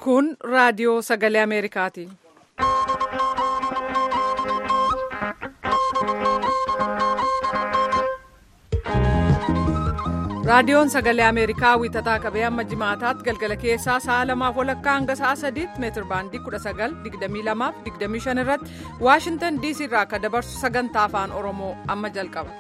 Kun raadiyoo sagalee Ameerikaati. Raadiyoon sagalee Ameerikaa wiixataa qabee amma jimaataatti galgala keessaa sa'a lamaaf walakkaa hanga sa'a sadiitti meetir baandii 19,22,25 irratti Waashintan DC irraa akka dabarsu sagantaa afaan Oromoo amma jalqaba.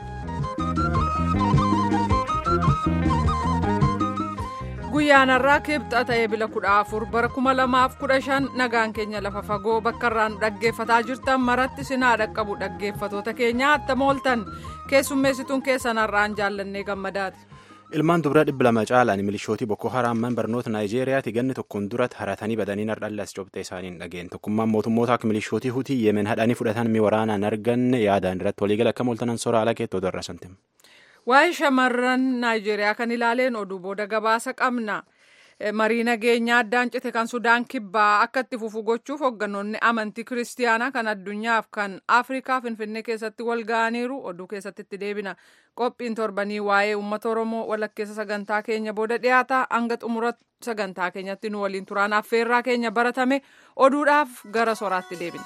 Guyyaan har'aa kibxa ta'ee bila kudha afur bara kuma lamaaf kudha shan nagaan keenya lafa fagoo bakka irraan dhaggeeffataa jirtan maratti sinaa dhaqqabu dhaggeeffatoota keenya attam ooltan keessummeessituun keessan har'aan jaallannee gammadaati. ilmaan dubara dhibba lama caalaan milishootii boko haraamman barnoota naayijeeriyaati ganni tokkoon duratti haratanii badanii nardhallas cobxee isaanii hin dhageen tokkummaan mootummoota akka milishootii hutii yemen hadhanii fudhatan mi waraanaan arganne yaadaan irratti waliigala akka mooltanan soraa ala keettoo darrasantim. Waa'ee shamarran Naayijeeriyaa kan ilaaleen oduu booda gabaasa qabna. Marii nageenyaa addaan cite kan Sudaan kibbaa akka itti fufu gochuuf hoogganoonni amantii kiristiyaanaa kan addunyaaf kan Afrikaa Finfinnee keessatti wal ga'aniiru oduu keessatti itti deebina. Qophiin torbanii waa'ee uummata Oromoo walakkeessa sagantaa keenya booda dhiyaata hanga xumura sagantaa keenyatti nu waliin turaan affeerraa keenya baratame oduudhaaf gara soraatti deebina.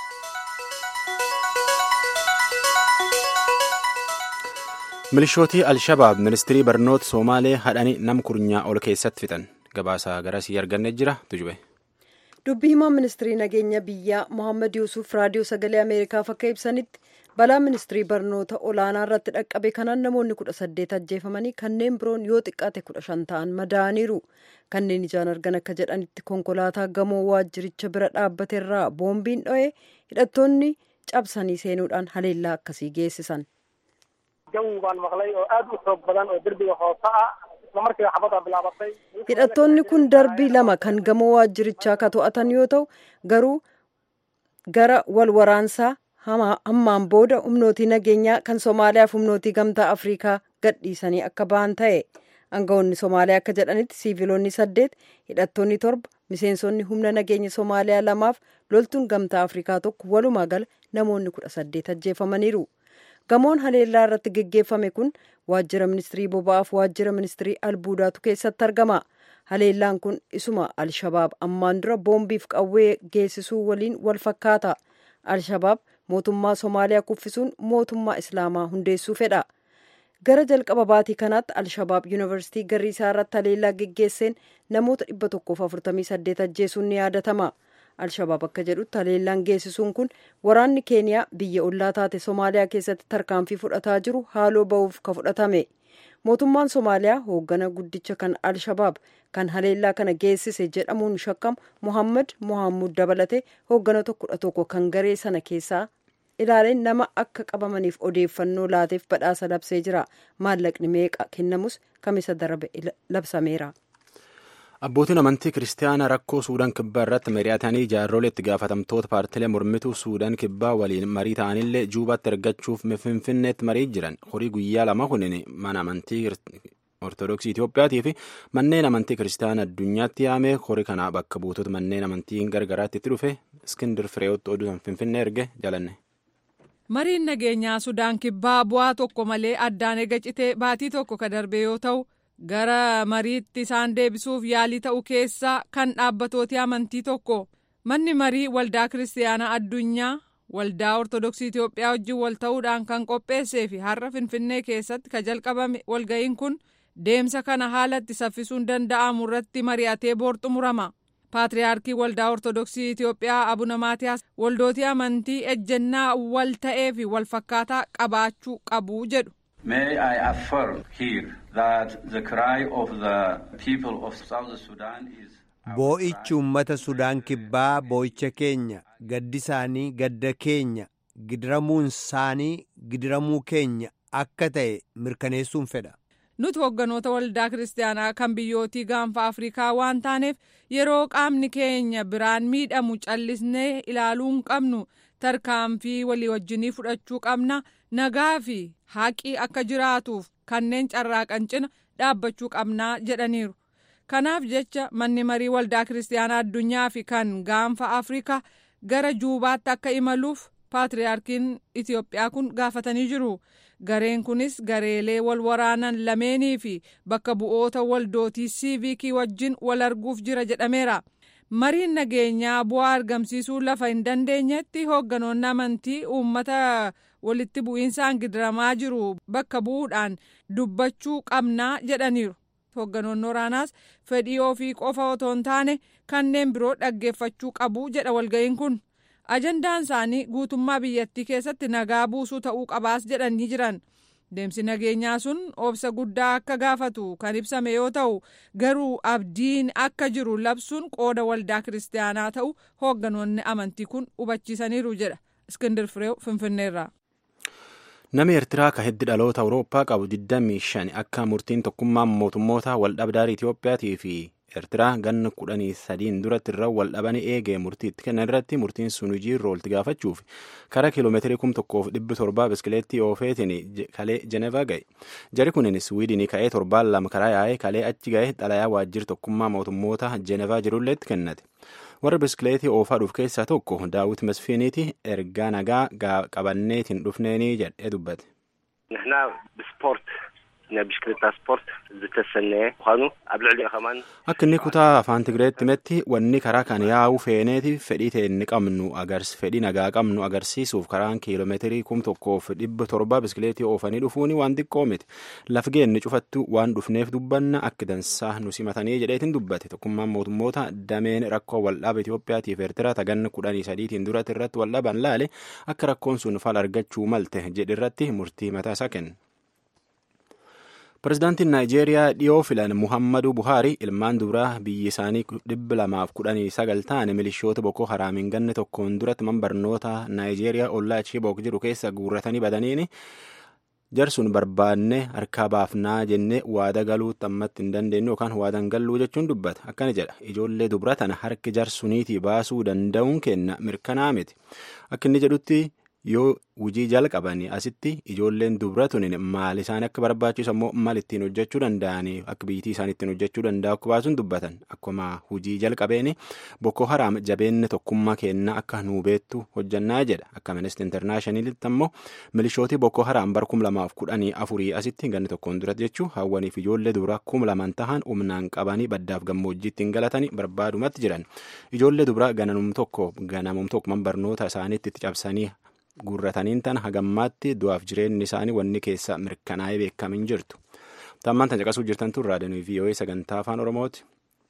milishootii alshabaab ministirii barnoota soomaalee hadhanii nam kurnyaa ol keessatti fixan gabaasaa garasii arganne jira tujube. dubbii himaan ministirii nageenya biyyaa mohaammed yuusuf raadiyoo sagalee ameerikaaf akka ibsanitti balaa ministirii barnoota olaanaa irratti dhaqqabe kanaan namoonni kudha saddeet ajjeefamanii kanneen biroon yoo xiqqaate kudha shan ta'an madaa'aniiru kanneen ijaan argan akka jedhanitti konkolaataa gamoo waajjiricha bira dhaabbate irraa boombiin dho'e hidhattoonni cabsanii seenuudhaan haleellaa akkasii geessisan. jawi baan maqlay oo aad u xoog badan oo derbiga hoose ah isla markiiba xabada bilaabatay hidhattoonni kun darbii lama kan gamoo waajjirichaa ka to'atan yoo ta'u garuu gara wal waraansaa hammaan booda humnootii nageenyaa kan somaaliyaaf humnootii gamtaa afriikaa gadhiisanii akka ba'an ta'e aangawoonni somaaliyaa akka jedhanitti siiviloonni saddeet hidhattoonni torba miseensonni humna nageenya somaaliyaa lamaaf loltuun gamtaa afriikaa tokko walumaa gala namoonni kudha saddeet ajjeefamaniiru. gamoon haleellaa irratti geggeeffame kun waajjira ministirii boba'aaf waajjira ministirii albuudaatu keessatti argama haleellaan kun isuma alshabaab ammaan dura boombiif qawwee geessisuu waliin wal fakkaata alshabaab mootummaa somaaliyaa kuffisuun mootummaa islaamaa hundeessuu fedha gara jalqaba baatii kanaatti alshabaab yuunivarsiitii garriisaa irratti haleellaa geggeesseen namoota 148 ajjeesuun ni yaadatama. alshabaab akka jedhutti haleellaan geessisuun kun waraanni keeniyaa biyya ollaa taate somaaliyaa keessatti tarkaanfii fudhataa jiru haaloo ba'uuf ka fudhatame mootummaan somaaliyaa hooggana guddicha kan alshabaab kan haleellaa kana geessise jedhamuun shakkamu mohammad mohammud dabalate hoogganoota kudha tokko kan garee sana keessaa ilaaleen nama akka qabamaniif odeeffannoo laateef badhaasa labsee jira maallaqni meeqa kennamus kamisa darbe labsameera. abbootiin amantii kiristaanaa rakkoo suudaan kibbaa irratti mari'atanii jaarrolee itti gaafatamtoota paartilee mormituu suudaan kibbaa waliin marii ta'anillee juubaatti ergachuuf finfinneetti marii jiran horii guyyaa lama kunin mana amantii ortodoksii Itiyoophiyaatii fi manneen amantii kiristaanaa addunyaatti yaame horii kanaa bakka buutota manneen amantii gargaraatti itti dhufe iskindir fireewotti oduu finfinnee erge jalanne. mariin nageenyaa sudaan kibbaa bu'aa tokko malee addaan ega citee baatii tokko ka darbe yoo ta'u. gara mariitti isaan deebisuuf yaalii ta'u keessa kan dhaabbatooti amantii tokko manni marii waldaa kiristaanaa addunyaa waldaa ortodoksii Itoophiyaa wajjin wal ta'uudhaan kan qopheessee fi har'a finfinnee keessatti ka jalqabame walga'iin kun deemsa kana haalatti saffisuun danda'amu irratti mari'atee boor xumurama paatriyaarkii waldaa ortodoksii Itoophiyaa abuna maatiyaas waldootii amantii ejjennaa wal ta'ee fi wal fakkaataa qabaachuu qabu jedhu. May I affirm here that the cry of the people of South Sudan is. Boo'ichi uummata Sudaan kibbaa boo'icha keenya gaddi isaanii gadda keenya gidiramuun isaanii gidiramuu keenya akka ta'e mirkaneessuun fedha. Nuti hogganoota waldaa kiristaanaa kan biyyootii gaanfa Afrikaa waan taaneef yeroo qaamni keenya biraan miidhamu callisnee ilaaluu hin qabnu tarkaanfii walii wajjinii fudhachuu qabna nagaa fi haqii akka jiraatuuf kanneen carraaqan cina dhaabbachuu qabnaa jedhaniiru. Kanaaf jecha manni marii waldaa kiristaanaa addunyaa fi kan gaanfa Afrikaa gara juubaatti akka imaluuf paatriyaarkiin Itoophiyaa kun gaafatanii jiru. Gareen kunis gareelee wal waraanan lameenii fi bakka bu'oota waldootii siiviikii wajjin wal arguuf jira jedhameera. mariin nageenyaa bu'aa argamsiisuu lafa hin dandeenyetti hoogganoonni amantii uummata walitti bu'iinsaan gidiramaa jiru bakka bu'uudhaan dubbachuu qabnaa jedhaniiru. hoogganoonni waraanaas fedhii ofii qofa otoo hin taane kanneen biroo dhaggeeffachuu qabu jedha walga'iin kun ajandaan isaanii guutummaa biyyattii keessatti nagaa buusuu ta'uu qabaas jedhanii jiran deemsi nageenyaa sun obsa guddaa akka gaafatu kan ibsame yoo ta'u garuu abdiin akka jiru labsuun qooda waldaa kiristaanaa ta'u hoogganoonni amantii kun hubachiisaniiru jedha iskindir fireew finfinneerraa. Namni Eertiraa ka heddi dhaloota Awurooppaa qabu 25 akka murtiin tokkummaa mootummoota waldhabdaarii Itiyoophiyaatii fi Eertiraa ganna kudhanii sadiin duratti irra wal dhabanii eegee murtii itti kennan irratti murtiin sun hojii irra oolti gaafachuuf karaa kiiloomeetirii kum tokkoof dhibbi torbaa biskileettii oofeetiin kalee Jenevaa ga'e. Jari kunin Swiidinii ka'ee torbaan lama karaa yaa'ee kalee achi ga'e xalayaa waajjira tokkummaa mootummoota Jenevaa jirullee itti kennate. warra biskileetii oofaa dhuuf keessaa tokko daawit masfiiniiti ergaa nagaa qabanneetiin dhufneenii jedhee dubbate. ንሕና ብስፖርት ናይ ብሽክሌታ ስፖርት ዝተሰነየ ምዃኑ ኣብ ልዕሊ ኸማን akka inni kutaa afaan tigireetti himetti wanni karaa kan yaa'u feeneeti fedhii teenni qabnu agars fedhii nagaa qabnu agarsiisuuf karaan kiiloomeetirii kum tokkoof dhibba torba biskileetii oofanii dhufuuni waan xiqqoo miti laf geenni cufattu waan dhufneef dubbanna akka dansaa nu simatanii jedheetiin dubbate tokkummaan mootummoota dameen rakkoo waldhaaba Itoophiyaatiif Eertiraa taganna kudhanii sadiitiin duratti irratti waldhaban laale akka rakkoon sun fal argachuu malte jedhirratti murtii mataa isaa kenne. Pireezidaantiin Naayijeeriyaa dhiyoo filan Muhammadu Buhaari ilmaan dubaraa biyyi isaanii dhibba lamaaf kudhanii sagal ta'an milishoota Boko Haraamiin ganne tokkoon duratti man barnoota Naayijeeriyaa ollaa Chibook jiru keessa guurratanii badaniini jarsuun barbaanne harkaa baafnaa jennee waada galuutti ammatti hin dandeenyu yookaan waadan galluu jechuun dubbata akkana jedha ijoollee dubra tana harki jarsuniitii baasuu danda'uun kenna mirkanaa miti akka inni jedhutti yoo hujii jalqabanii asitti ijoolleen dubra tunin maal isaan akka barbaachisu ammoo maal ittiin hojjechuu danda'anii akka biyyittii isaan ittiin hojjechuu danda'u akka baasuun dubbatan akkuma hujii jalqabeeni boko haraam jabeenni tokkummaa kennaa akka nuu beettu hojjannaa jedha akka ministi intarnaashinaalitti ammoo milishootii boko haraam bar kum lamaaf kudhanii afurii asitti ganni tokkoon duratti jechuu hawwaniif ijoollee dubra kum laman tahan humnaan qabanii baddaaf gammoojjiitti hin galatanii barbaadumatti jiran ijoollee dubra ganamum tokko ganamum tokko man barnoota isaaniitti itti cabsanii guurrataniin tan hagammaatti du'aaf jireenyi isaanii wanni keessa mirkanaa'ee beekamin jirtu. Tammaan tan caqasuu jirtan tun raadiyoo VOA sagantaa afaan Oromooti.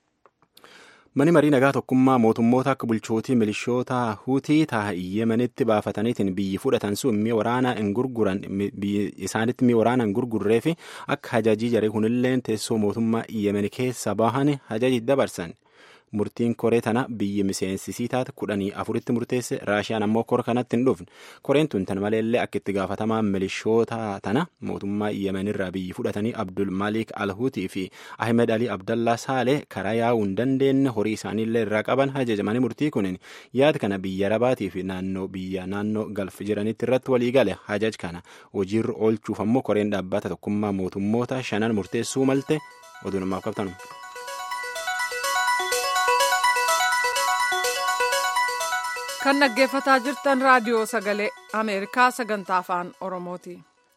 Mani marii nagaa tokkummaa mootummoota akka bulchootii milishoota hutii ta'a Yemenitti baafataniitiin biyyi fudhatan sun mi'a waraanaa hin gurguran isaanitti mi'a waraanaa hin gurgurree fi akka hajajii jaree kunilleen teessoo mootummaa Yemen keessa bahan hajaji dabarsan. murtiin koree tana biyyi miseensisii taate kudhanii afuritti murteesse raashiyaan ammoo kora kanatti hin dhufne koreen tun tan maleellee akka itti gaafatamaa milishoota tana mootummaa yemenirraa biyyi fudhatanii abdul malik alhuutii fi ahmed ali abdallaa saalee karaa yaa'uu hin dandeenye horii isaaniillee irraa qaban hajajamanii murtii kunin yaada kana biyya rabaatii fi naannoo biyya naannoo galf jiranitti irratti walii gale hajaj kana hojiirra oolchuuf ammoo koreen dhaabbata tokkummaa mootummoota shanan murteessuu malte oduu namaaf qabtanu. kan dhaggeeffataa jirtan raadiyoo sagalee ameerikaa sagantaa afaan oromooti.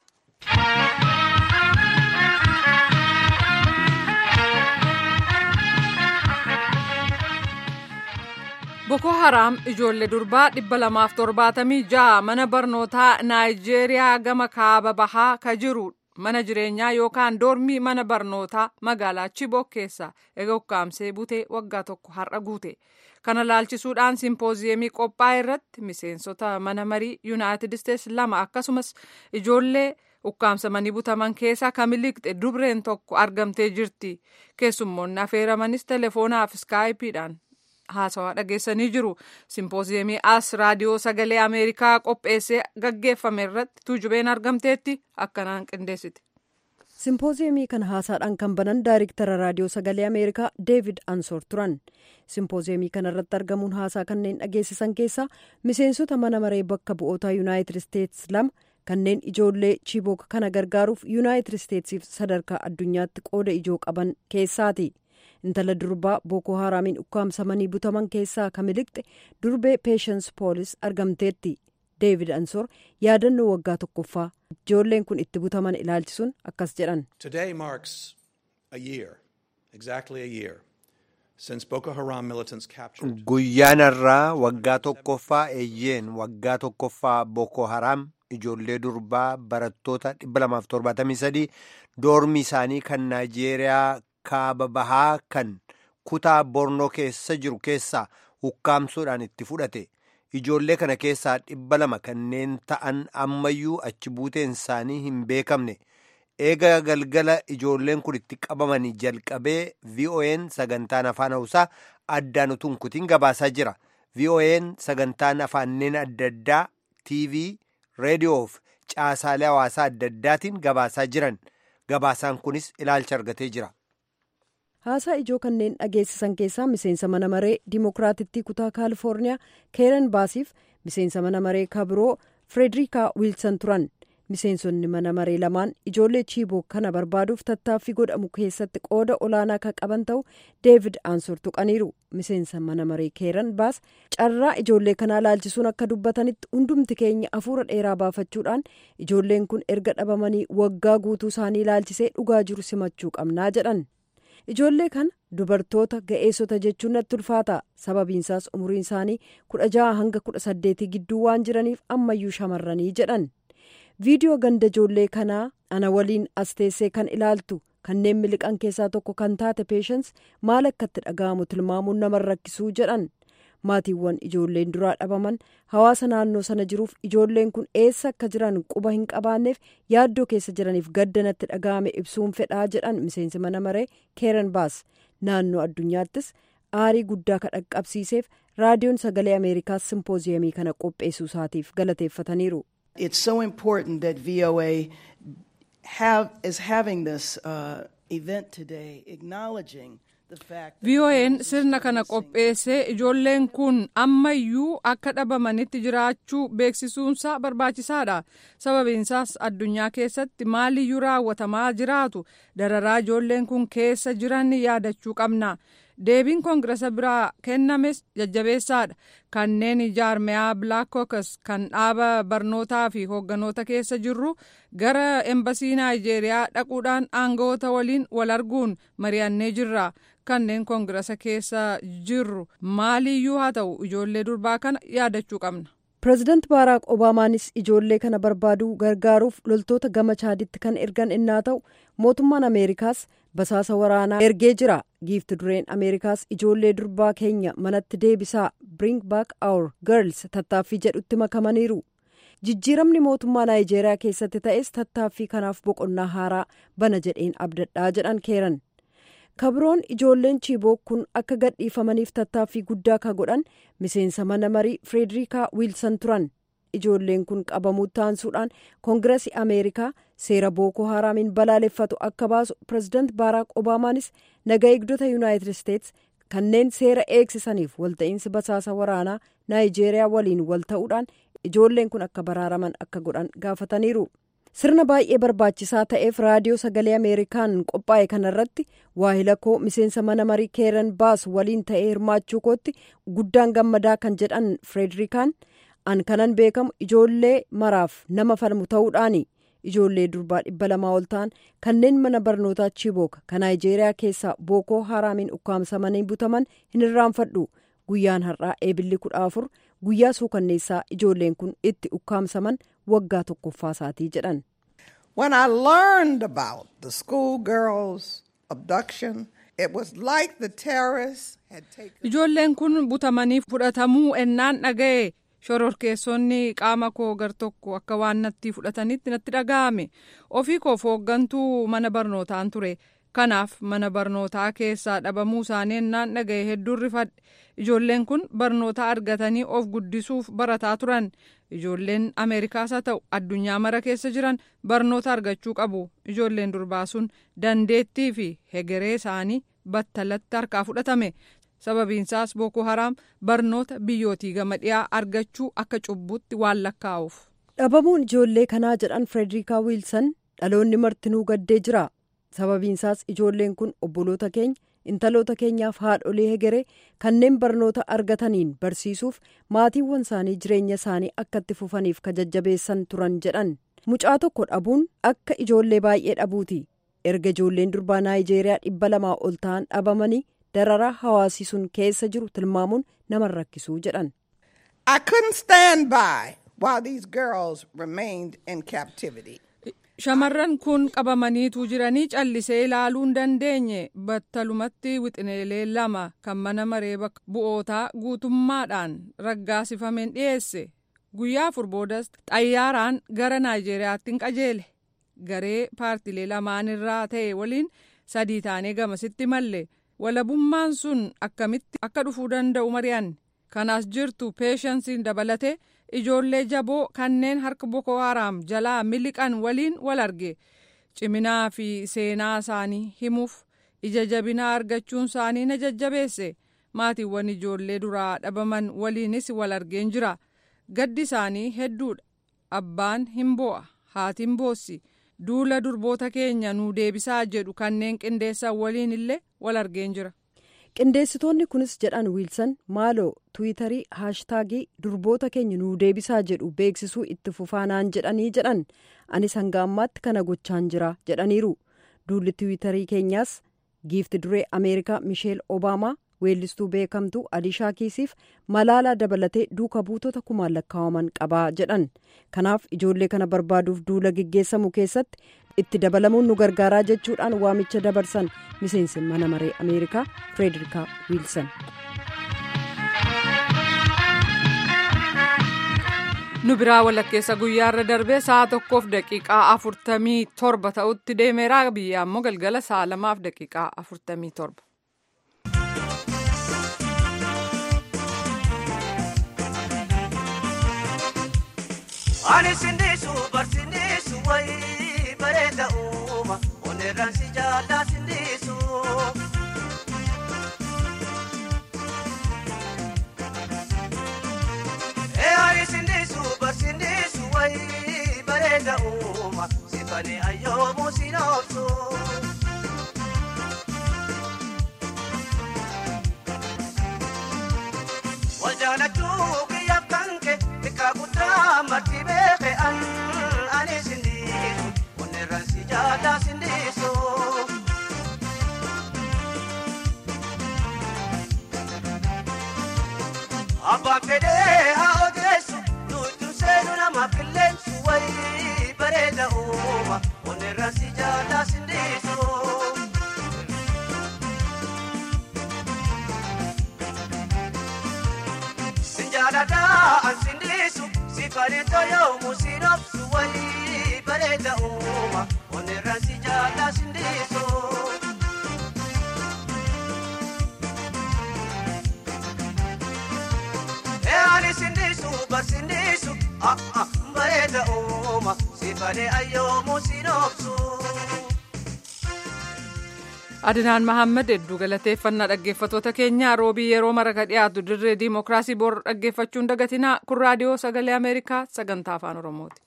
Boko Haraam ijoollee durbaa dhibba lamaaf torbaatamii ja'a mana barnootaa Naayijeeriyaa gama kaaba bahaa ka jiru mana jireenyaa yookaan doormii mana barnootaa magaalaa Chibok keessa eega ukkaamsee butee waggaa tokko har'a guute. Kana laalchisuudhaan simpooziyemii qophaa'e irratti miseensota mana marii Yuunaayitid Isteets lama akkasumas ijoollee ukkaamsamanii butaman keessaa kamiliqxe dubreen tokko argamtee jirti. Keessummoonni affeeramanis teleefoonaaf iskaayipiidhaan haasawaa dhageessanii jiru. Simpooziyemii as raadiyoo sagalee Ameerikaa qopheessee gaggeeffame irratti tuujubeen argamteetti akkanaan qindeessite. simpooziyemii kana haasaadhaan kan banan daayiriktara raadiyoo sagalee ameerikaa deevid ansoor turan simpooziyemii kana irratti argamuun haasaa kanneen dhageessisan keessaa miseensota mana maree bakka bu'oota yuunaayitid isteets lama kanneen ijoollee chiibook kana gargaaruuf yuunaayitid isteetsiif sadarkaa addunyaatti qooda ijoo qaban keessaati intala durbaa bookoo haraamiin ukkaamsamanii butaman keessaa kamiliqxe durbee peeshans poolis argamteetti deevid ansoor yaadannoo waggaa tokkoffaa ijoolleen kun itti butaman ilaalchisuun akkas jedhan. Today marks a year, exactly a year, Guyyaan irraa waggaa tokkoffaa eeyyeen waggaa tokkoffaa Boko Haram ijoollee durbaa barattoota 273 doormi isaanii kan Naayijeeriyaa kaaba bahaa kan kutaa Bornoo keessa jiru keessaa ukkaamsuudhaan itti fudhate. Ijoollee kana keessaa dhibba lama kanneen ta'an ammayyuu achi buuteen isaanii hin beekamne. Eega galgala ijoolleen kun itti qabamanii jalqabee VOA'n sagantaan afaan hausaa addaan utuu hin kutin gabaasaa jira. VOA'n sagantaan afaanneen adda addaa TV, reediyoo fi caasaalee hawaasaa adda addaatiin gabaasaa jiran. Gabaasaan kunis ilaalcha argatee jira. haasaa ijoo kanneen dhageessisan keessaa miseensa mana maree dimokiraatittii kutaa kaalifoorniyaa keeran baasiif miseensa mana maree kabiroo firederika wiilsan turan miseensonni mana maree lamaan ijoollee chiiboo kana barbaaduuf tattaaffii godhamu keessatti qooda olaanaa kan qaban ta'u deevid aansor tuqaniiru miseensa mana maree keeran baas carraa ijoollee kanaa laalchisuun akka dubbatanitti hundumti keenya afuura dheeraa baafachuudhaan ijoolleen kun erga dhabamanii waggaa guutuu isaanii laalchisee dhugaa jiru simachuu qabnaa jedhan. ijoollee kana dubartoota ga'eessota jechuun natti ulfaata sababiinsaas umuriin isaanii kudha jaha hanga kudha saddeetii gidduu waan jiraniif ammayyuu shamarranii jedhan viidiyoo ganda ijoollee kanaa ana waliin as teessee kan ilaaltu kanneen miliqan keessaa tokko kan taate peeshans maal akka itti dhaga'amu tilmaamuun nama rakkisuu jedhan maatiiwwan ijoolleen duraa dhabaman hawaasa naannoo sana jiruuf ijoolleen kun eessa akka jiran quba hin qabaanneef yaaddoo keessa jiraniif gadda natti dhaga'ame ibsuun fedhaa jedhan miseensi mana maree keeran baas naannoo addunyaattis aarii guddaa ka dhaqqabsiiseef raadiyoon sagalee ameerikaas simpooziyamii kana qopheessuu isaatiif galateeffataniiru. It's so important that VOA have, is having this uh, event today acknowledging VOA'n sirna kana qopheessee ijoolleen kun ammayyuu akka dhabamanitti jiraachuu beeksisuunsaa barbaachisaadha. Sababiinsaas addunyaa keessatti maaliyyuu raawwatamaa jiraatu dararaa ijoolleen kun keessa jiran yaadachuu qabna. Deebiin koongirasa biraa kennames jajjabeessaadha. Kanneen jaarmiyaa Black Caucus kan dhaaba barnootaa fi hoogganoota keessa jirru gara embasii Naayijeeriyaa dhaquudhaan aangawoota waliin wal arguun mari'annee jirra. kanneen koongirasa keessa jirru maaliyyuu haa ta'u ijoollee durbaa kana yaadachuu qabna. pireezidaant baaraak obaamaanis ijoollee kana barbaaduu gargaaruuf loltoota gama chaaditti kan ergan innaa ta'u mootummaan ameerikaas basaasa waraanaa ergee jira giifti dureen ameerikaas ijoollee durbaa keenya manatti deebisaa bring back our girls tattaaffii jedhutti makamaniiru. jijjiiramni mootummaa naayijeeriyaa keessatti ta'es tattaaffii kanaaf boqonnaa haaraa bana jedheen abdadhaa jedhan keeran. kabroon ijoolleen chiiboo kun akka gadhiifamaniif tattaaffii guddaa ka godhan miseensa mana marii firederika wiilsan turan ijoolleen kun qabamuu taansuudhaan koongirasii ameerikaa seera bookoo haraamiin balaaleffatu akka baasu pireezidaant baaraak obaamaanis naga eegdota yuunaayitid isteets kanneen seera eegsisaniif walta'iinsi basaasa waraanaa naayijeeriyaa waliin wal ta'uudhaan ijoolleen kun akka baraaraman akka godhan gaafataniiru. sirna baay'ee barbaachisaa ta'eef raadiyoo sagalee ameerikaan qophaa'e kanarratti waahila koo miseensa mana marii keeran baas waliin ta'ee hirmaachuu kootti guddaan gammadaa kan jedhan firederika an kanan beekamu ijoollee maraaf nama falmu ta'uudhaani ijoollee durbaa dhibba lamaa ol ta'an kanneen mana barnootaa chibook kan naayijeeriyaa keessaa bookoo haraamiin ukkaamsamanii butaman hin irraanfadhu guyyaan har'aa eebilli kudha afur guyyaa suukanneessaa ijoolleen kun itti ukkaamsaman waggaa tokkoffaa isaatii jedhan. When I learned about the schoolgirls' abduction, it was like the terrorists had taken. Ijoolleen kun butamanii fudhatamuu ennaan dhaga'e shororkeessonni qaama koo gar tokko akka waan natti fudhatanitti natti dhaga'ame ofii koof hooggantuu mana barnootaan ture. kanaaf mana barnootaa keessaa dhabamuu isaanii ennaan dhaga'e hedduun rifadhe ijoolleen kun barnoota argatanii of guddisuuf barataa turan ijoolleen ameerikaas haa ta'u addunyaa mara keessa jiran barnoota argachuu qabu ijoolleen durbaa sun dandeettii fi hegeree isaanii battalatti harkaa fudhatame sababiinsaas booko haraam barnoota biyyootii gama dhiyaa argachuu akka cubbutti waan lakkaa'uuf. dhabamuun ijoollee kanaa jedhan firederika wiilsan dhaloonni martinuu gaddee jira. sababiinsaas ijoolleen kun obboloota keenya intaloota keenyaaf haadholee hegeree kanneen barnoota argataniin barsiisuuf maatiiwwan isaanii jireenya isaanii akka itti fufaniif ka jajjabeessan turan jedhan mucaa tokko dhabuun akka ijoollee baay'ee dhabuuti erga ijoolleen durbaa naayijeeriyaa dhibba lamaa ol ta'an dhabamanii dararaa hawaasii sun keessa jiru tilmaamuun nama rakkisuu jedhan. I couldn't stand by while these girls remained in captivity. Shamarran kun qabamaniitu jiranii callisee ilaaluu hin dandeenye battalumatti wixineelee lama kan mana maree bakka bu'ootaa guutummaadhaan raggaasifameen dhiyeesse. Guyyaa afur boodas xayyaaraan gara Naayijeeriyaatti hin qajeele. Garee paartilee lamaan irraa ta'e waliin sadii taanee gamasitti malle. Walabummaan sun akkamitti akka dhufuu danda'u mari'anne. Kanas jirtu peeshansiin dabalate. ijoollee jaboo kanneen harka boko haram jalaa miliqan waliin wal arge ciminaa fi seenaa isaanii himuuf ija jabinaa argachuun isaanii na jajjabeesse maatiiwwan ijoollee duraa dhabaman waliinis wal argeen jira gaddi isaanii hedduudha abbaan hin bo'a haatiin boossi duula durboota keenya nuu deebisaa jedhu kanneen qindeessan waliin illee wal argeen jira. qindeessitoonni kunis jedhan wiilsan maaloo tiwiitarii haashtaagii durboota keenya nuu deebisaa jedhu beeksisuu itti fufaanaan jedhanii jedhan anis hanga ammaatti kana gochaan jira jedhaniiru duulli tiwiitarii keenyaas giifti duree ameerikaa misheel obaamaa weellistuu beekamtuu alishaa kiisiif malaalaa dabalatee duuka buutota kumaan lakkaawaman qabaa jedhan kanaaf ijoollee kana barbaaduuf duula geggeessamu keessatti itti dabalamuun nu gargaaraa jechuudhaan waamicha dabarsan miseensi mana maree ameerikaa firederika wiilsan. nu biraa walakkeessa guyyaarra darbee sa'a tokkoof daqiiqaa afurtamii torba ta'utti deemeera biyya ammoo galgala sa'a lamaaf daqiiqaa afurtamii torba. Ani sindisu barsindisu wayi bareeda uuma oneerraan si jaallaa sindisu. Ee ani sindisu barsindisu wayi bareeda uuma sifani ayyoomu sinoobsu. Wal jaalachuu kiyyaaf kanke xiqqaa guddaa marti beeke an ani sindisu oneerraan si jaallaa sindisu. Abbaan fedhee haa odeessu nuti seenu nama qilleensu wayii bareeda uuma oneerraan si jaallaa sindisu. Sinjaaladaa an sindisu sifani toyoomu sinobsu wayii bareeda uuma oneerraan si jaallaa sindisu. Eani sindisu barsindisu ah ah bareeda uuma sifani ayyoomu sinobsu. Adinaan Mahammed hedduu galateeffannaa dhaggeeffatoota keenyaa roobii yeroo maraka dhiyaatu dirree diimokiraasii bor dhaggeeffachuun dagatinaa kun raadiyoo sagalee Ameerikaa sagantaa afaan Oromooti.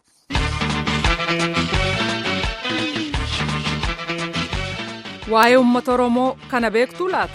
Waa'ee uummata Oromoo kana beektuu laata?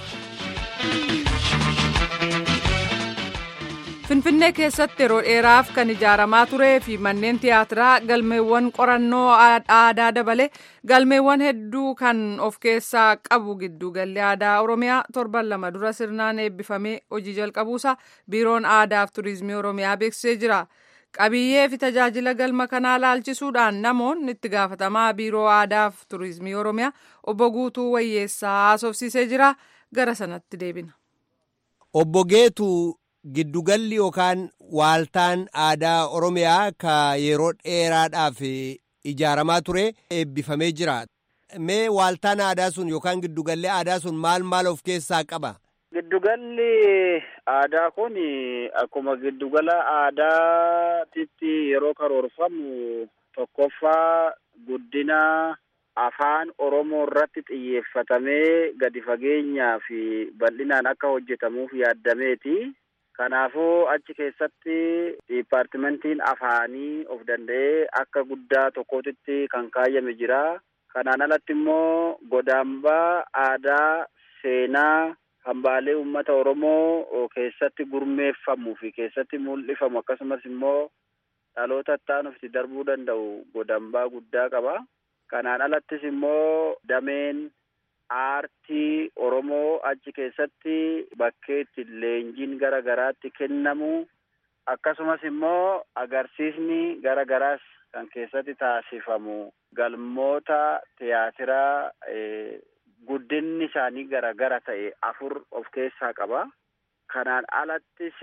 Finfinnee keessatti yeroo dheeraaf kan ijaaramaa turee fi manneen tiyaatiraa galmeewwan qorannoo aadaa dabalee galmeewwan hedduu kan of keessaa qabu gidduugalli aadaa Oromiyaa torban lama dura sirnaan eebbifamee hojii jalqabuusaa biiroon aadaa fi turizimii Oromiyaa beeksisee jira. Qabiyyee fi tajaajila galma kanaa laalchisuudhaan namoonni itti gaafatamaa biiroo aadaa fi turizimii Oromiyaa obbo Guutuu Wayyeessaa haasofsiisee jira. Gara sanatti deebina. Obbo Geetuu Giddugalli yookaan waaltaan aadaa Oromiyaa ka yeroo dheeraadhaaf ijaaramaa ture eebbifamee jira. Mee waaltaan aadaa sun yookaan giddugalli aadaa sun maal maal of keessaa qaba? Giddugalli aadaa kun akkuma giddugala aadaatitti yeroo karoorfamu tokkoffaa guddina afaan Oromoo irratti xiyyeeffatamee gadi fageenyaa fi bal'inaan akka hojjetamuuf yaaddameeti. Kanaafuu achi keessatti diippaartimentiin afaanii of danda'ee akka guddaa tokkootitti kan kaayyame jira. Kanaan alatti immoo godaambaa aadaa seenaa hambaalee uummata Oromoo keessatti gurmeeffamuu fi keessatti mul'ifamu akkasumas immoo dhaloota ittaanuuf itti darbuu danda'u godaambaa guddaa qaba. Kanaan alattis immoo dameen aartii Oromoo achi keessatti bakkeetti leenjiin gara garaatti kennamu akkasumas immoo agarsiisni gara garaas kan keessatti taasifamu galmoota tiyaatiraa guddinni isaanii gara gara ta'e afur of keessaa qaba. Kanaan alattis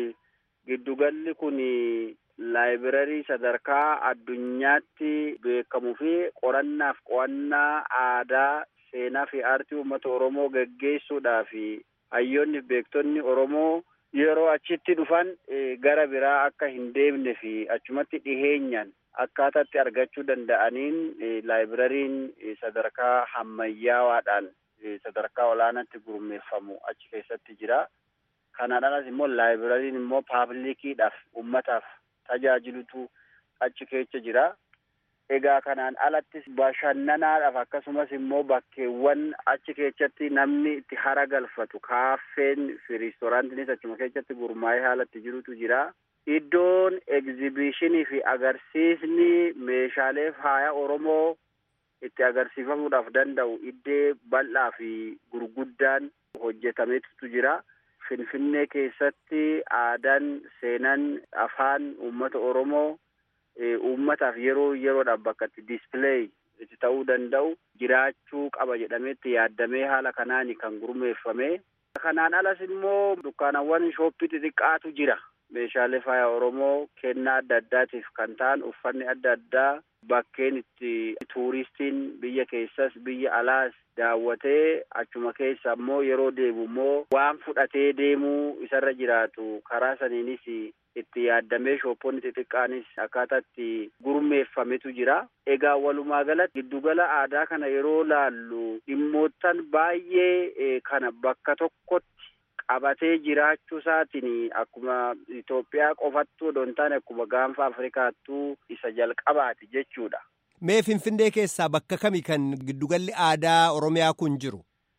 giddugalli kun laayibirarii sadarkaa addunyaatti beekamuu fi qorannaaf qo'annaa aadaa seenaa fi aartii uummata Oromoo geggeessuudhaaf hayyoonni beektonni Oromoo yeroo achitti dhufan gara biraa akka hin deemne fi achumatti dhiheenyaan akkaataatti argachuu danda'aniin laayibirariin sadarkaa ammayyaawaadhaan sadarkaa olaanaatti gurmeeffamu achi keessatti jira. Kanaan alas immoo laayibirariin immoo paablikiidhaaf uummataaf tajaajilutu achi keessa jira. Egaa kanaan alattis bashannanaadhaaf akkasumas immoo bakkeewwan achi keessatti namni itti hara galfatu kaaffeen fi riistooraantiinis achuma keessatti gurmaa'ee haalatti jirutu jira. Iddoon egzibishinii fi agarsiisni meeshaalee faaya Oromoo itti agarsiifamuudhaaf danda'u iddee bal'aa fi gurguddaan hojjetametu jira. Finfinnee keessatti aadaan seenaan afaan uummata Oromoo uummataaf yeroo yeroodhaaf bakka itti diispileey itti ta'uu danda'u jiraachuu qaba jedhameetti yaaddamee haala kanaani kan gurmeeffame. Kanaan alas immoo dukkaanawwan shooppii xixiqqaatu jira. Meeshaalee faaya Oromoo kennaa adda addaatiif kan ta'an uffanni adda addaa bakkeen itti tuuristiin biyya keessas biyya alaas daawwatee achuma keessa immoo yeroo deemu immoo waan fudhatee deemuu isarra jiraatu karaa saniinis itti yaaddamee shoopponni xixiqqaanis akkaataa itti gurmeeffametu jira. Egaa walumaa galatti giddugala aadaa kana yeroo laallu dhimmoottan baay'ee kana bakka tokkotti qabatee jiraachuu isaatiin akkuma Itoophiyaa qofattuu odoo hin taane akkuma gaanfa Afrikaattuu isa jalqabaati jechuudha. Mee Finfinnee keessaa bakka kami kan giddugalli aadaa Oromiyaa kun jiru?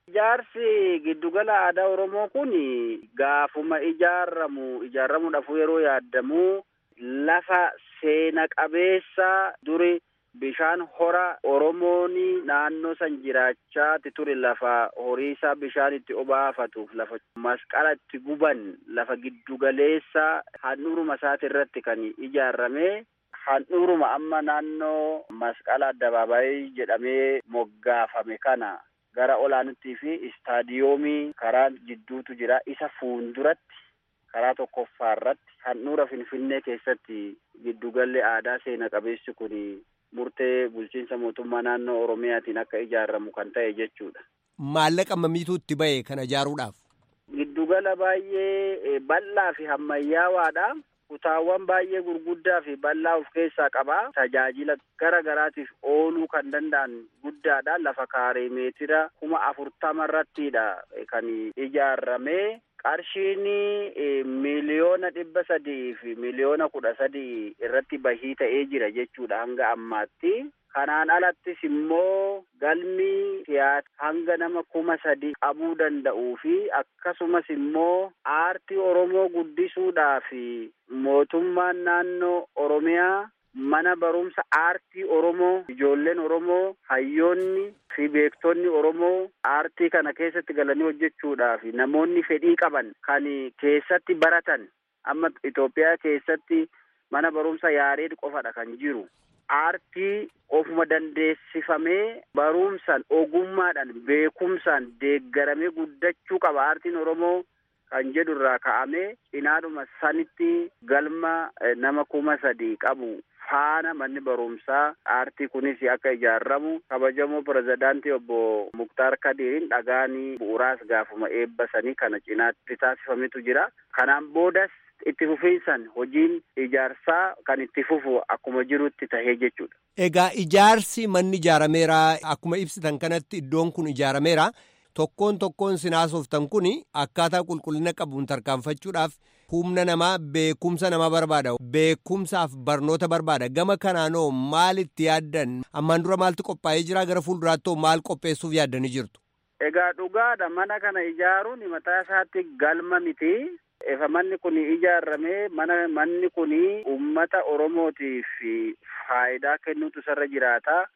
Ijaarsi giddugala aadaa Oromoo kun gaafuma ijaaramu ijaaramuudhaaf yeroo yaaddamu lafa seena qabeessa duri bishaan hora Oromoon naannoo san jiraachaati ture lafa horiisaa bishaan itti obaafatuuf lafa masqala itti guban lafa giddugaleessa handhuuruma isaati irratti kan ijaarame handhuuruma amma naannoo masqala addabaabaayii jedhamee moggaafame kana gara olaanuttii fi istaadiyoomii karaa jidduutu jira isa fuulduratti karaa tokkoffaa irratti handhuura finfinnee keessatti giddugalli aadaa seena qabeessi kun murtee bulchiinsa mootummaa naannoo oromiyaatiin akka ijaaramu kan ta'e jechuudha. Maallaqa mamiitu itti ba'e kana ijaaruudhaaf? Giddugala baay'ee bal'aa fi ammayyaawaadha. Kutaawwan baay'ee gurguddaa fi bal'aa of keessaa qaba. Tajaajila gara garaatiif ooluu kan danda'an guddaadha. Lafa kaaree meetira kuma afurtama irrattidha kan ijaarame. Qarshiin miliyoona dhibba sadii fi miliyoona kudha sadii irratti bahii ta'ee jira jechuudha hanga ammaatti. Kanaan alattis immoo galmi tiyaata hanga nama kuma sadi qabuu danda'uu fi akkasumas immoo aartii Oromoo guddisuudhaaf mootummaan naannoo Oromiyaa mana barumsa aartii Oromoo ijoolleen Oromoo hayyoonni fi beektonni Oromoo aartii kana keessatti galanii hojjechuudhaaf namoonni fedhii qaban kan keessatti baratan amma Itoophiyaa keessatti mana barumsa yaareed qofadha kan jiru. aartii ofuma dandeessifamee barumsaan ogummaadhaan beekumsaan deeggaramee guddachuu qaba aartiin oromoo kan jedhu irraa ka'amee cinaadhuma sanitti galma nama kuma sadii qabu faana manni barumsaa aartii kunis akka ijaaramu kabajamoo pirezidaantii obbo Muktaar Kadirin dhagaanii bu'uuraas gaafuma eebbasanii kana cinaatti taasifametu jira. Kanaan boodas itti fufiinsan hojiin ijaarsaa kan itti fufu akkuma jirutti tahee jechuudha. Egaa ijaarsi manni ijaarameera akkuma ibsitan kanatti iddoon kun ijaarameera tokkoon tokkoon sinaasoftan kun akkaataa qulqullina qabuun tarkaanfachuudhaaf humna namaa beekumsa namaa barbaada beekumsaaf barnoota barbaada gama kanaanoo maal itti yaaddan ammaan dura maaltu qophaa'ee jira gara fuulduraattoo maal qopheessuuf yaaddanii jirtu. Egaa dhugaadha mana kana ijaaruun mataa isaatti galma miti. Efa manni kun ijaarame mana manni kun uummata Oromootiif faayidaa kennuutu isarra jiraata.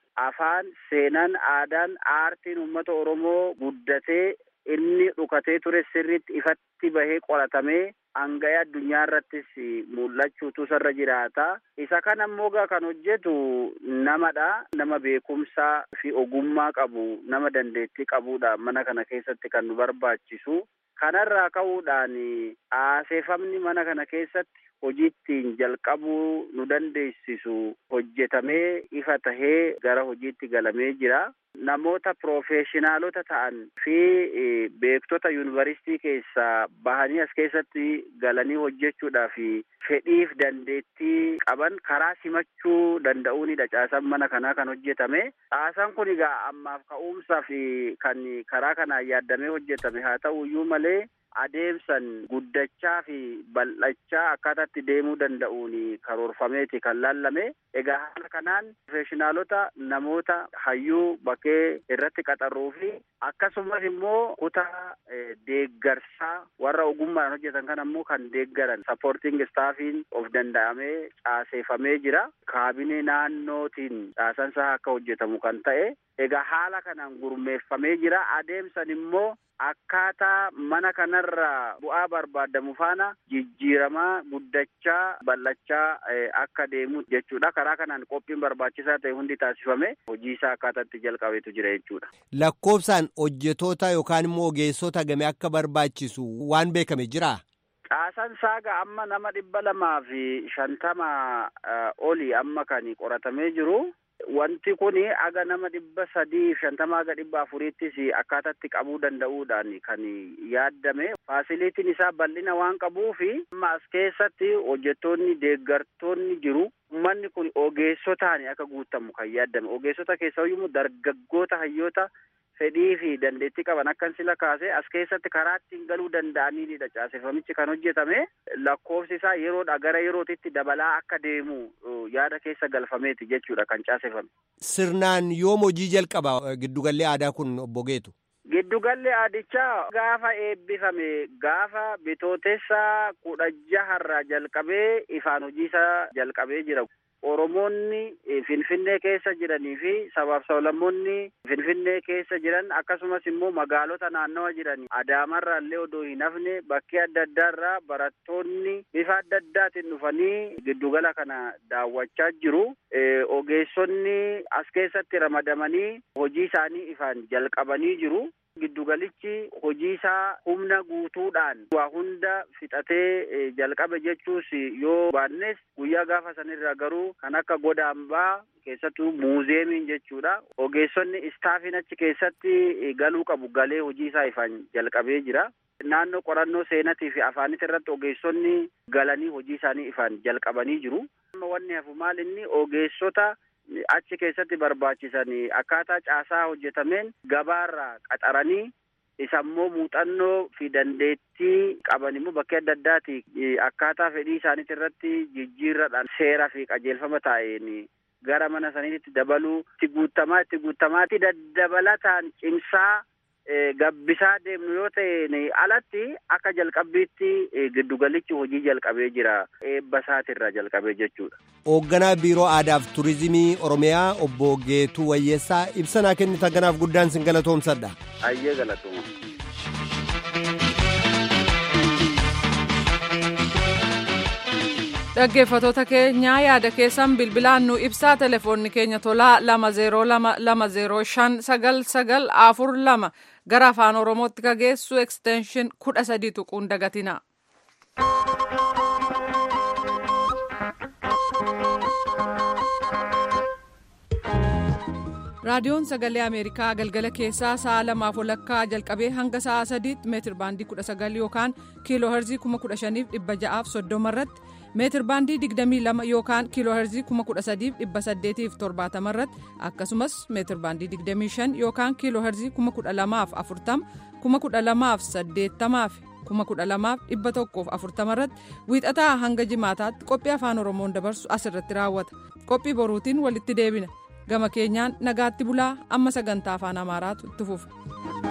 afaan seenaan aadaan aartiin uummata oromoo guddatee inni dhukatee ture sirriitti ifatti bahee qoratamee hanga'ee addunyaa irrattis mul'achuutu sarra jiraata isa kana ammoo gaa kan hojjetu namadha nama beekumsaa fi ogummaa qabu nama dandeettii qabudha mana kana keessatti kan nu barbaachisu kanarraa ka'uudhaan aseefamni mana kana keessatti hojii ittiin jalqabuu nu dandeessisu hojjetamee ifa tahee gara hojiitti galamee jira. Namoota piroofeeshinaalota ta'an fi beektota yuunivarsiitii keessaa bahanii as keessatti galanii hojjechuudhaaf fedhiif dandeettii qaban karaa simachuu danda'uunidha caasaan mana kanaa kan hojjetame. Caasaan kun egaa ammaaf ka'umsaa fi kan karaa kanaan yaaddamee hojjetame haa ta'u iyyuu malee adeemsan guddachaa fi bal'achaa akkaataatti deemuu danda'uun karoorfameeti kan laallame egaa haala kanaan piroofeeshinaalota namoota hayyuu bakkee irratti qaxarruu fi akkasumas immoo kutaa deeggarsaa warra ogummaadhaan hojjetan kan ammoo kan deeggaran sappoorting staafiin of danda'amee caaseeffamee jira kaabinee naannootiin caasansaa akka hojjetamu kan ta'e egaa haala kanaan gurmeeffamee jira adeemsan immoo akkaataa mana kanarraa bu'aa barbaadamu faana jijjiiramaa guddachaa bal'achaa akka deemu jechuudha karaa kanaan qophiin barbaachisaa ta'e hundi taasifame hojii isaa akkaataatti jalqabeetu jira jechuudha. Lakkoofsaan hojjetoota yookaan immoo ogeessota game akka barbaachisu waan beekame jiraa? Caasaan saaga amma nama dhibba lamaa fi shantama oli amma kan qoratamee jiru. Wanti kun aga nama dhibba sadii shantama aga dhibba afuriittis akkaataatti qabuu danda'uudhaan kan yaaddame. Faasiliitiin isaa bal'ina waan qabuufi amma as keessatti hojjettoonni deeggartoonni jiru. Manni kun ogeessotaan akka guutamu kan yaaddame. Ogeessota keessaa iyyuu dargaggoota hayyoota fedhii fi dandeettii qaban akkan sila kaase as keessatti karaa ittiin galuu danda'aniidha caaseffamichi kan hojjetame lakkoofsi isaa yeroodha gara yerootitti dabalaa akka deemu yaada keessa galfameeti jechuudha kan caaseffame. Sirnaan yoom hojii jalqaba giddugallee aadaa kun obbo Geetu? Giddugalli aadichaa gaafa eebbifame gaafa bitootessa kudha jaharraa jalqabee ifaan hojii isaa jalqabee jira. Oromoonni Finfinnee keessa jiranii fi sabaaf sablammoonni Finfinnee keessa jiran akkasumas immoo magaalota naannawa jiran Adaamarraa illee odoo hin hafne bakkee adda addaarraa barattoonni bifa adda addaatiin dhufanii giddugala kana daawwachaa jiru. Ogeessonni as keessatti ramadamanii hojii isaanii ifaan jalqabanii jiru. Giddugalichi hojii isaa humna guutuudhaan waa hunda fixatee jalqabe jechuus yoo baannes guyyaa gaafa sanirra garuu kan akka godaambaa keessattuu muuzeemiin jechuudha. Ogeessonni istaafiin achi keessatti galuu qabu galee hojii isaa ifaan jalqabee jira. Naannoo qorannoo seenatii fi afaanis irratti ogeessonni galanii hojii isaanii ifaan jalqabanii jiru. Wanni hafu maal inni ogeessota achi keessatti barbaachisan akkaataa caasaa hojjetameen gabaarraa qaxaranii isa immoo muuxannoo fi dandeettii qaban immoo bakkee adda addaati akkaataa fedhii isaaniiti irratti jijjiirradhaan seera fi qajeelfama taa'een gara mana saniitti dabaluu itti guutamaa itti guutamaatti daddabalataan cimsaa gabbisaa deemnu yoo ta'e alatti akka jalqabbiitti giddugalichi hojii jalqabee jira eebba isaatirraa jalqabee jechuudha. Hoogganaa Biiroo Aadaaf Turizimii Oromiyaa obbo Geetuu Wayyeessaa ibsanaa kennitan kanaaf guddaan sin galatoomsadha. Ayyee galatooma. dhaggeeffatoota keenyaa yaada keessan bilbilaan nu ibsaa telefoonni keenya tolaa lama zeeroo lama lama zeeroo shan sagal sagal afur lama gara afaan oromootti kageessu ekstenshin kudha sadii tuquun dagatina. raadiyoon sagalee ameerikaa galgala keessaa sa'a lamaaf walakkaa jalqabee hanga sa'a sadiitti meetir baandii kudha sagal yookaan kiiloo herzii kuma kudha shaniif dhibba ja'aaf soddoma irratti meetir baandii digdamii lama yookaan kiiloo herzii kuma kudha sadiif dhibba saddeetiif torbaatama irratti akkasumas meetir baandii digdamii shan yookaan kiiloo herzii kuma kudha lamaaf afurtama kuma kudha lamaaf saddeettamaaf kuma kudha lamaaf dhibba tokkoof afurtama irratti wiixataa hanga jimaataatti qophii afaan oromoon dabarsu asirratti raawwata qophii boruutiin walitti deebina. gama keenyaan nagaatti bulaa amma sagantaa afaan amaaraatu itti fufa.